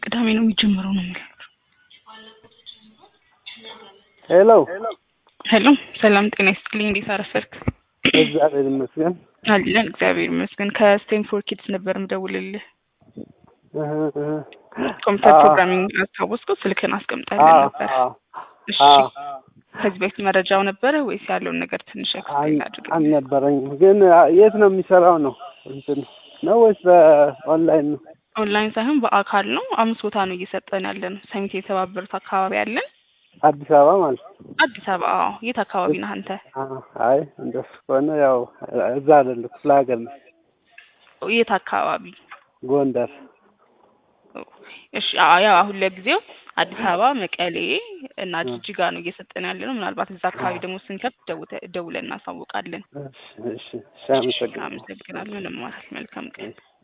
ቅዳሜ ነው የሚጀምረው ነው የሚለው። ሄሎ ሄሎ ሰላም ጤና ይስጥልኝ። እንዴት አረፈድክ? እግዚአብሔር ይመስገን። አለን እግዚአብሔር ይመስገን። ከስቴንፎርድ ኪድስ ነበር ምደውልልህ። እህ እህ ኮምፒውተር አዎ። ፕሮግራሚንግ አስታወስከው? ስልክን አስቀምጠልን አዎ ነበር። አዎ እሺ አዎ ከዚህ በፊት መረጃው ነበረ ወይስ ያለውን ነገር ትንሽ ኤክስፕሌን አል- አድርግ። አልነበረኝም። ግን የት ነው የሚሰራው ነው እንትን ነው ወይስ በኦንላይን ነው? ኦንላይን ሳይሆን በአካል ነው። አምስት ቦታ ነው እየሰጠን ያለ ነው። ሰሚት የተባበሩት አካባቢ አለን። አዲስ አበባ ማለት ነው? አዲስ አበባ አዎ። የት አካባቢ ነህ አንተ? አዎ። አይ እንደሱ ከሆነ ያው እዛ አይደለም ክፍለ ሀገር ነው የት አካባቢ? ጎንደር። እሺ አዎ፣ ያው አሁን ለጊዜው አዲስ አበባ፣ መቀሌ እና ጅጅጋ ነው እየሰጠን ያለ ነው። ምናልባት እዛ አካባቢ ደግሞ ስንከፍት ደውተ- ደውለን እናሳውቃለን። እሺ እሺ እሺ አመሰግናለሁ። አመሰግናለሁ። ለማለት መልካም ቀን